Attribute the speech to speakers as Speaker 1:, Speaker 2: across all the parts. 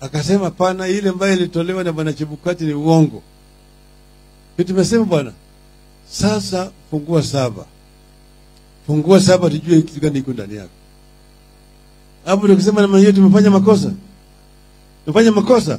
Speaker 1: akasema pana, ile ambayo ilitolewa na bwana Chebukati ni uongo. Ndio tumesema bwana, sasa fungua saba, fungua saba, tujue kitu gani iko ndani yako. Hapo ndio kusema namna hiyo tumefanya makosa, tumefanya makosa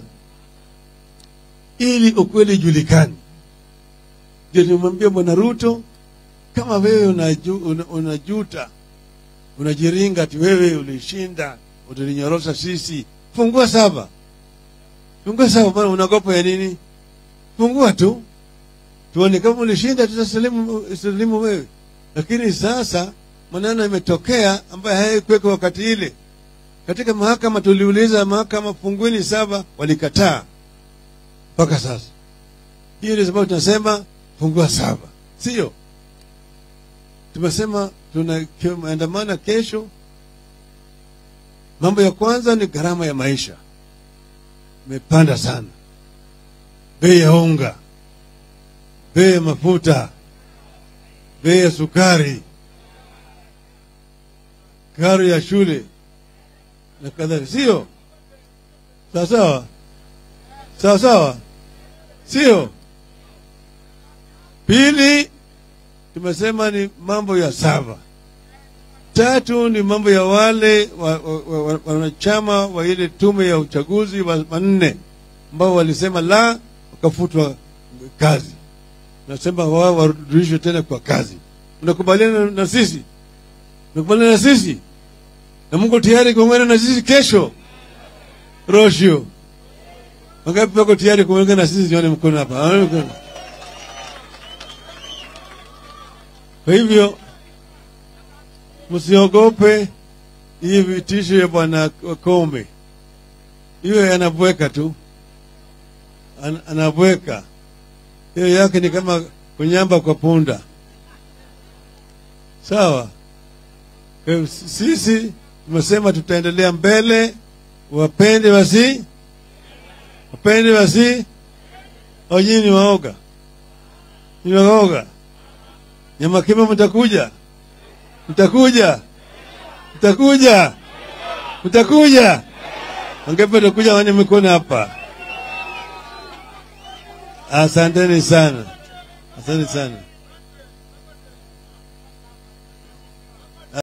Speaker 1: ili ukweli ijulikane. Ndio tumwambia bwana Ruto, kama wewe unaju, una, unajuta unajiringa ati wewe ulishinda utulinyorosha sisi, fungua saba, fungua saba. Bwana, unagopa ya nini? Fungua tu tuone kama ulishinda, tutasalimu salimu wewe. Lakini sasa maneno imetokea ambayo hayakuweka wakati ile. Katika mahakama tuliuliza mahakama, fungueni saba, walikataa mpaka sasa. Hiyo ndio sababu tunasema fungua saba, sio? Tumesema tunaandamana kesho. Mambo ya kwanza ni gharama ya maisha imepanda sana, bei ya unga, bei ya mafuta, bei ya sukari, karo ya shule na kadhalika, sio sawa sawa? Sawa sawa, sio? Pili, tumesema ni mambo ya saba. Tatu ni mambo ya wale wanachama wa, wa, wa, wa ile tume ya uchaguzi wanne ambao walisema la, wakafutwa kazi. Nasema wao warudishwe tena kwa kazi. Unakubaliana na sisi? Unakubaliana na sisi? Na Mungu tayari kuungana na sisi kesho Roshio. Wangapi wako tayari kuungana na sisi? Nione mkono hapa. Kwa hivyo msiogope hii vitisho ya bwana Kombe, hiyo anabweka tu, An, anabweka hiyo yake ni kama kunyamba kwa punda. Sawa. Kwa sisi tumesema tutaendelea mbele, wapende wasi wapende wasi, au nyinyi ni waoga? Ni waoga? Nyamakima, mtakuja mtakuja mtakuja mtakuja, wangapi watakuja? Wane mikono hapa. Asanteni sana, asante sana.